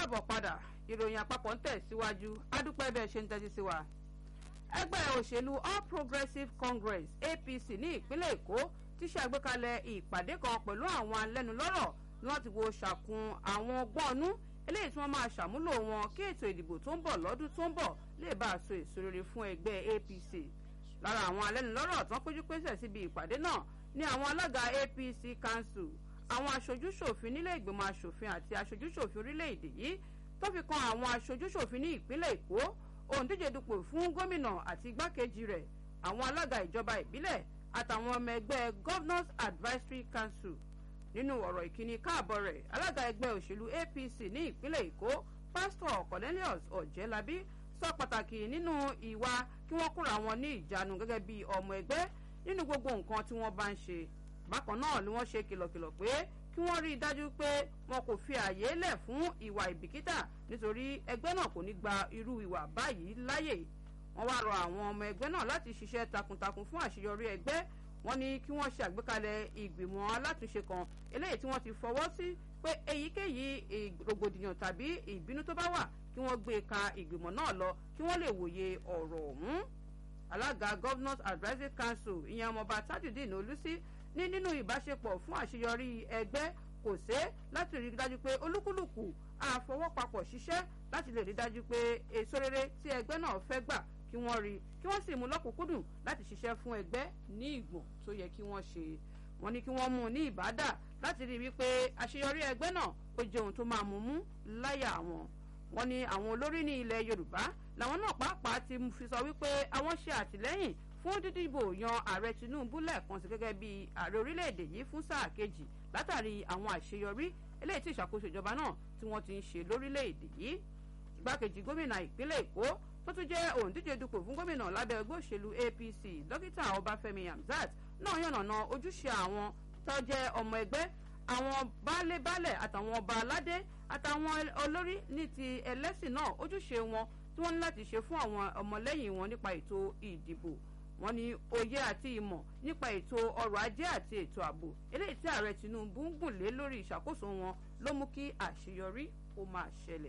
káàbọ̀ padà ìròyìn àpapọ̀ ń tẹ̀síwájú adúpẹ́ bẹ́ẹ̀ ṣe ń tẹ́tí sí wa. ẹgbẹ́ òṣèlú all progressives congress apc ní ìpínlẹ̀ èkó ti ṣe àgbékalẹ̀ ìpàdé kan pẹ̀lú àwọn alẹ́nulọ́rọ̀ ní wọ́n ti wo ṣàkun àwọn ọgbọ́n ọnú eléyìí tí wọ́n máa ṣàmúlò wọn kí ètò ìdìbò tó ń bọ̀ lọ́dún tó ń bọ̀ lè bá a so èso rere fún ẹgbẹ́ apc lára àwọn alẹ́nulọ́rọ̀ tán péjú pésẹ̀ síbi ìpàdé náà ni àwọn alága apc council àwọn aṣojúṣòfin nílé ìgbìmọ̀ asòfin àti aṣojúṣòfin orílẹ̀-èdè yìí tó fi kan àwọn aṣojúṣòfin ní ìpínlẹ̀ èkó òǹdíje dupò fún gómìnà àti igbákejì rẹ̀ àwọn alága ìjọba ìbílẹ̀ àtàwọn ọmọ ẹgbẹ́ governors advisory council nínú ọ̀rọ̀ ìkíni káàbọ̀ rẹ̀ alága ẹgbẹ́ òṣèlú apc ní ìpínlẹ̀ èkó pásítọ̀ cornelius ọ̀jẹ́lábí sọ pàtàkì nínú ìwà kí wọ́n kóra wọn ní ìjánu gẹ́gẹ́ bí ọmọ ẹgbẹ́ nínú gbogbo nǹkan tí wọ́n bá ń ṣe bákan náà ni wọ́n ṣe kìlọ̀kìlọ̀ pé kí wọ́n rí i dájú pé wọn kò fi àyè lẹ̀ fún ìwà ìbìkítà nítorí ẹgbẹ́ náà kò ní gba irú ìwà báyìí láyè wọ́n wá rọ àwọn ọmọ ẹgbẹ́ náà láti ṣiṣẹ́ takuntakun fún àṣeyọrí ẹgbẹ́ wọ́n ní kí wọ́n ṣe àgbékalẹ̀ ìgbìmọ̀ alátúnṣe kan eléyìí tí wọ́n ti fọwọ́ sí pé èyíkéyìí rògbòdìyàn tàbí ìbínú tó bá wà kí wọ́n gbé ka ìgbìmọ̀ náà lọ kí wọ́n lè wòye ọ̀rọ̀ ọ̀hún alága governors advisory council ìyẹn ọmọọba tajudeen olùsí ní nínú ìbáṣepọ̀ fún àṣeyọrí ẹgbẹ́ kò sé láti rí dájú pé olúkúlùkù àfọwọ́papọ̀ ṣiṣẹ́ láti lè rí dájú pé èso rere tí ẹgbẹ́ náà fẹ́ gbà kí wọ́n rí kí wọ́n sì mú lọ́kùnkúndùn láti ṣiṣẹ́ fún ẹgbẹ́ ní ìgbọ̀n tó yẹ kí wọ́n ṣe wọ́n ní kí wọ́n mú un ní ìbádà láti rí wípé àṣeyọrí ẹgbẹ́ náà ó jẹ́ ohun tó máa mú mú láyà wọn wọ́n ní àwọn olórí ní ilẹ̀ yorùbá làwọn náà pàápàá ti fi sọ wípé àwọn ṣe àtìlẹ́yìn fún dídìbò yan ààrẹ tinubu lẹ́ẹ̀kan sí gẹ́gẹ́ bí ààrẹ orílẹ̀-èdè yìí fún sáà kejì látàrí àwọn àṣeyọrí eléyìí tí ìṣàkóso ìjọba náà tí wọ́n ti ń ṣe lórílẹ̀-èdè yìí igbákejì gómìnà ìpínlẹ̀ èkó tó tún jẹ́ òǹdíje dupò fún gómìnà lábẹ́ ẹgbẹ́ òṣèlú apc dókítà ọbáfẹ́mi hamzat náà yànnàná ojúṣe àwọn tó jẹ́ ọmọ ẹgbẹ́ àwọn baálé-baálẹ̀ àtàwọn ọba aládé àtàwọn olórí ní ti ẹlẹ́sìn náà ojúṣe wọn tí wọ́n ní láti ṣe fún àwọn ọmọlẹ́yìn wọn nípa ètò ìdìbò wọn ní òye àti ìmọ̀ nípa ètò ọrọ̀ ajé àti ètò ààbò eléyìí tí ààrẹ tinubu ń gùn lé lórí ìṣàkóso wọn ló mú kí àṣeyọrí ó máa ṣẹlẹ̀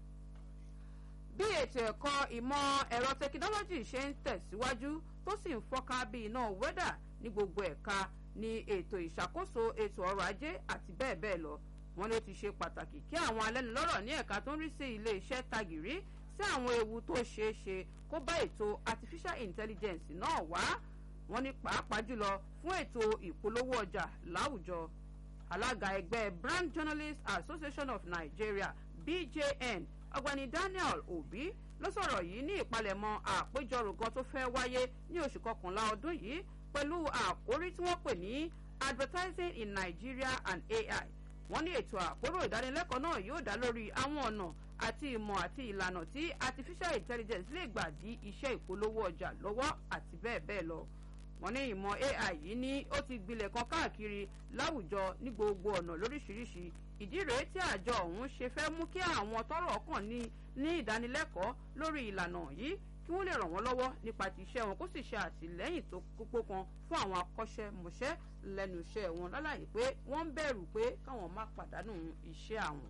bí ètò ẹ̀kọ́ ìmọ̀ ẹ̀rọ tẹkinọ́lọ́jì ṣe ń tẹ̀síwájú tó sì ń fọ́nká bí iná wẹ́dà ní gbogbo ẹ̀ka ní ètò ìṣàkóso ètò ọrọ̀ ajé àti bẹ́ẹ̀ bẹ́ẹ̀ lọ wọn ló ti ṣe pàtàkì kí àwọn alẹ́nulọ́rọ̀ ní ẹ̀ka tó ń rí sí ilé iṣẹ́ tagìrí sí àwọn ewu tó ṣeé ṣe kó bá ètò artificial intelligence náà wá wọn ní pàápàá jùlọ fún ètò ìpolówó ọjà láwùjọ alága ẹgbẹ́ brand journalists association of nigeria bjn ọ̀gbẹ́ni daniel obi ló sọ̀rọ̀ yìí ní ìpalẹ̀mọ́ àpéjọrò kan tó fẹ́ wáyé ní oṣù kọkànlá ọdún yìí pẹ̀lú àkórí tí wọ́n pè ní advertising in nigeria and ai wọ́n ní ètò àpérò ìdánilẹ́kọ̀ọ́ náà yóò dá lórí àwọn ọ̀nà àti ìmọ̀ àti ìlànà tí artificial intelligence lè gbà dí iṣẹ́ ìpolówó ọjà lọ́wọ́ àti bẹ́ẹ̀ bẹ́ẹ̀ lọ wọ́n ní ìmọ̀ ai yìí ní ó ti gbilẹ̀ kan káàkiri láwùjọ ní gbogbo ọ̀nà lóríṣiríṣi ìdí rèé tí àjọ ọ̀hún ṣe fẹ́ mú kí àwọn tọrọ kàn ní ní ìdánilẹ́kọ̀ọ́ lórí ìlànà yìí kí wọ́n lè ràn wọ́n lọ́wọ́ nípa ti iṣẹ́ wọn kó sì ṣe àtìlẹ́yìn tó kókó kan fún àwọn akọ́ṣẹ́mọṣẹ́ lẹ́nu iṣẹ́ wọn lálàyé pé wọ́n ń bẹ̀rù pé káwọn má pàdánù iṣẹ́ àwọn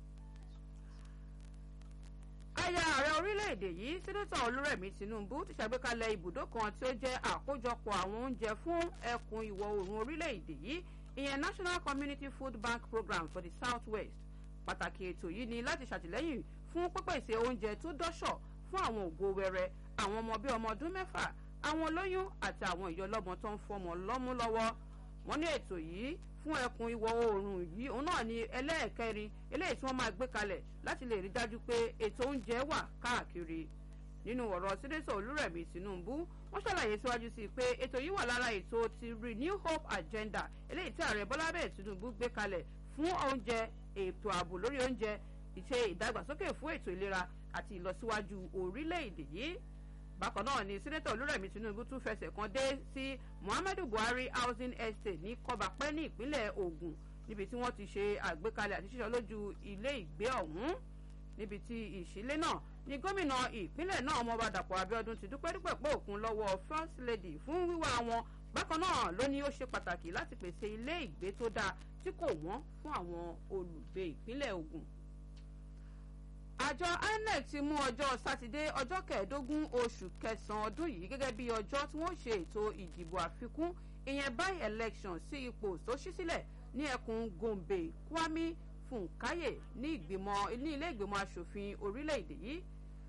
aya ààrẹ orílẹ̀-èdè yìí sẹ́dọ̀tà olúrẹ̀mí tinubu ti ṣàgbékalẹ̀ ibùdó kan tí ó jẹ́ àkójọpọ̀ àwọn oúnjẹ fún ẹkùn ìwọ̀ oòrùn orílẹ̀-èdè yìí ìyẹn national community food bank program for the south west pàtàkì ètò yìí ni láti ṣàtìlẹ́yìn fún pípèsè oúnjẹ tó dọ́ṣọ̀ fún àwọn ògo wẹrẹ àwọn ọmọ bíi ọmọ ọdún mẹ́fà àwọn olóyún àti àwọn ìyọlọ́mọ tó ń fọmọ lọ́mú lọ́wọ́ wọ́n ní ètò yìí fún ẹkùn ìwọ̀ oòrùn yìí òun náà ni ẹlẹ́ẹ̀kẹrin eléyìí tí wọ́n máa gbé kalẹ̀ láti lè rí dájú pé ètò oúnjẹ wà káàkiri nínú ọ̀rọ̀ sídẹ́sọ̀ olúrẹ̀mí tinubu wọ́n ṣàlàyé síwájú sí i pé ètò yìí wà lára ètò ti renew hope agenda eléyìí tí ààrẹ bọ́lá bẹ́ẹ̀ tinubu gbé kalẹ̀ fún oúnjẹ ètò ààbò lórí oúnjẹ ìṣe ìdàgbàsókè fún ètò ìlera àti ìlọsíwájú orílẹ̀-èdè yìí bákan náà ni sẹ́nẹ́tọ̀ olúrẹ̀mí tinubu tún fẹsẹ̀ kan dé sí muhammadu buhari housing estate ní kọbapẹ́ ní ìpínlẹ̀ ogun níbi tí wọ́n ti ṣe àgbékalẹ̀ àti ṣíṣọ́ lójú ilé ìgbé ọ̀hún níbi tí ìṣílé náà ni gómìnà ìpínlẹ̀ náà ọmọọba dàpọ̀ abiodun ti dúpẹ́ dúpẹ́ pé òkun lọ́wọ́ first lady fún wíwá wọn bákan náà ló ní ó ṣe pàtàkì láti pèsè ilé ìgbé tó dáa tí kò wọ́n fún àwọn olùgbé ìpínlẹ̀ ogun àjọ inec ti mú ọjọ́ sátidé ọjọ́ kẹẹ̀ẹ́dógún oṣù kẹsàn-án ọdún yìí gẹ́gẹ́ bí ọjọ́ tí wọ́n ṣe ètò ìdìbò àfikún ìyẹn by election sí ipò tó ṣí sílẹ̀ ní ẹkùn gombe kwami funkaye ní ìgbìmọ̀ ní ilé ìgbìmọ̀ asòfin orílẹ̀-èdè yìí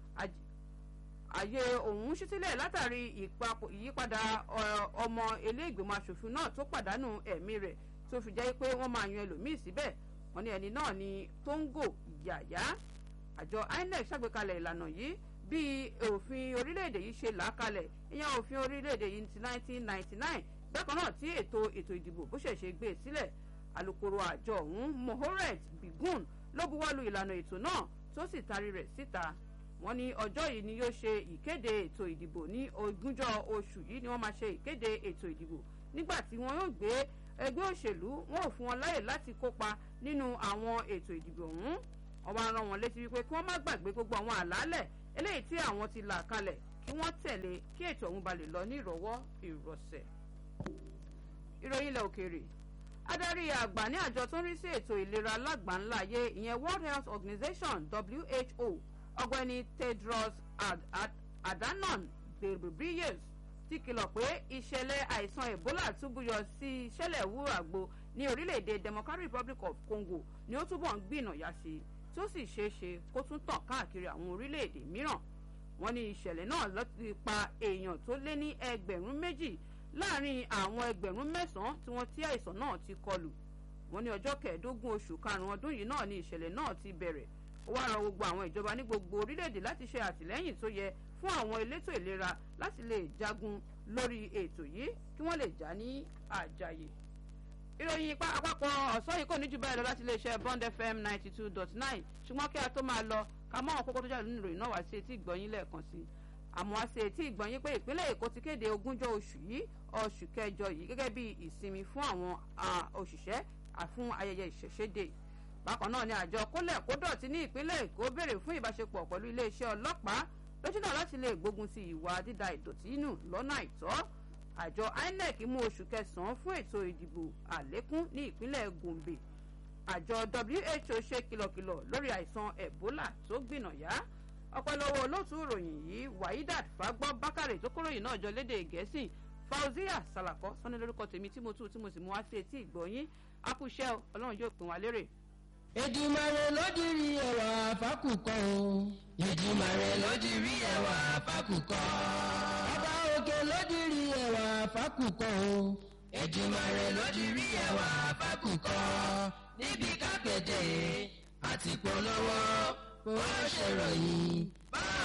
àyè òun ṣí sílẹ̀ látàrí ìyípadà ọmọ ilé ìgbìmọ̀ asòfin náà tó pàdánù ẹ̀mí rẹ̀ tó fi jẹ́ pé wọ́n máa yan ẹlòmíì síbẹ̀ wọ́n ní ẹni náà ní tóńgò yàyà àjọ inec ṣàgbékalẹ̀ ìlànà yìí bí òfin orílẹ̀-èdè yìí ṣe là á kalẹ̀ ìyẹn òfin orílẹ̀-èdè yìí ti 1999 bákan náà tí ètò ètò ìdìbò bó ṣẹ̀ ṣe gbé e sílẹ̀ alūkkóró àjọ ọ̀hún mohoret bigun ló buwọ́lu ìlànà ètò náà tó sì taari rẹ̀ síta wọ́n ní ọjọ́ yìí ni yóò ṣe ìkéde ètò ìdìbò ní ogúnjọ́ oṣù yìí ni wọ́n máa ṣe ìkéde ètò ìdìbò nígbà tí wọ́n yóò gbé ẹgbẹ́ òṣèlú wọn ò fún wọn láyè láti kópa nínú àwọn ètò ìdìbò ọ̀hún wọ́n wá rán wọn létí wípé kí wọ́n má gbàgbé gbogbo àwọn àlàálẹ̀ eléyìí tí àwọn ti là kalẹ̀ kí wọ́n tẹ̀lé kí ètò ọ̀hún ba lè lọ ní ìrọ̀wọ́ ìrọ̀sẹ̀. ìròyìn ilẹ̀ òkèèrè adarí àgbà ní àjọ tó ń rí sí ètò ìlera lágbàńláyé ìyẹn world health organization who ọgbẹni tedros adhanom ghebreyesus ti kìlọ̀ pé ìṣẹ̀lẹ̀ àìsàn ebola túbúyọ sí ìṣẹ̀lẹ̀ wú àgbo ní orílẹ̀-èdè democratic republic of congo ni ó túbọ̀ ń gbìnàyà sí i tó sì ṣeé ṣe kó tún tàn káàkiri àwọn orílẹ̀-èdè mìíràn wọ́n ní ìṣẹ̀lẹ̀ náà ló ti pa èèyàn tó lé ní ẹgbẹ̀rún méjì láàrin àwọn ẹgbẹ̀rún mẹ́sàn-án tí wọ́n tí àìsàn náà ti kọlù wọ́n ní ọjọ́ kẹẹ̀ẹ́dógún oṣù karùn-ún ọdún yìí náà ni ìṣẹ̀lẹ̀ náà ti bẹ̀rẹ̀ ó wá rọ gbogbo àwọn ìjọba ní gbogbo orílẹ̀-èdè láti ṣe àtìlẹ́yìn tó yẹ fún àwọn elétò ìlera láti lè jagun lórí ètò yìí kí wọ́n lè já ní àjàyè ìròyìn ipa àpapọ̀ ọ̀sán yìí kò ní jù báyìí lọ láti iléeṣẹ́ bond fm ninety two dot nine ṣùgbọ́n kí a tó máa lọ ká mọ́ àwọn kókó tó jáde nínú ìròyìn náà wá sí etí ìgbọ̀nyín lẹ́ẹ̀kan sí i àmọ́ wá sí etí ìgbọ̀nyín pé ìpínlẹ̀ èkó ti kéde ogúnjọ́ oṣù yìí oṣù kẹjọ yìí gẹ́gẹ́ bí ìsinmi fún àwọn òṣìṣẹ́ fún ayẹyẹ ìṣẹ̀ṣẹ̀dẹ̀ bákan náà ni àjọ kólẹ̀ kódọ̀tí ní ìpínlẹ̀ èkó béèrè fún ìbáṣepọ̀ pẹ̀lú iléeṣẹ́ ọlọ́pàá lójúnà láti lè gbógun ti ìwà dída ìdọ̀tí nù lọ́nà àìtọ́ àjọ inec mú oṣù kẹsàn-án fún ètò ìdìbò àlékún ní ìpínlẹ̀ gombe àjọ who ṣe kìlọ̀kìlọ̀ lórí àìsàn ebola tó gbìnàyà ọpẹlọwọ olóòtú ìròyìn yìí wahidat fagbọ bákàrẹ tó kóròyìn náà jọ lédè gẹ̀ẹ́sì fauzia salakọ sọni lórúkọ tèmi tí mo tú tí mo sì mú wá sí etí ìgbọ̀nyín akúṣẹ́ ọlọ́run yóò pín wa lérè. ìdìmọ̀rẹ́ lódìrí ẹ̀wà fákùkọ o. ìdìmọ̀rẹ́ lódìrí ẹ̀wà fákùkọ. ọba òkè lódìrí ẹ̀wà fákùkọ o. ìdìmọ̀rẹ́ lódìrí ẹ̀wà fákùkọ. níbi kápẹ́tẹ̀ àti polówó ó ṣèròyìn.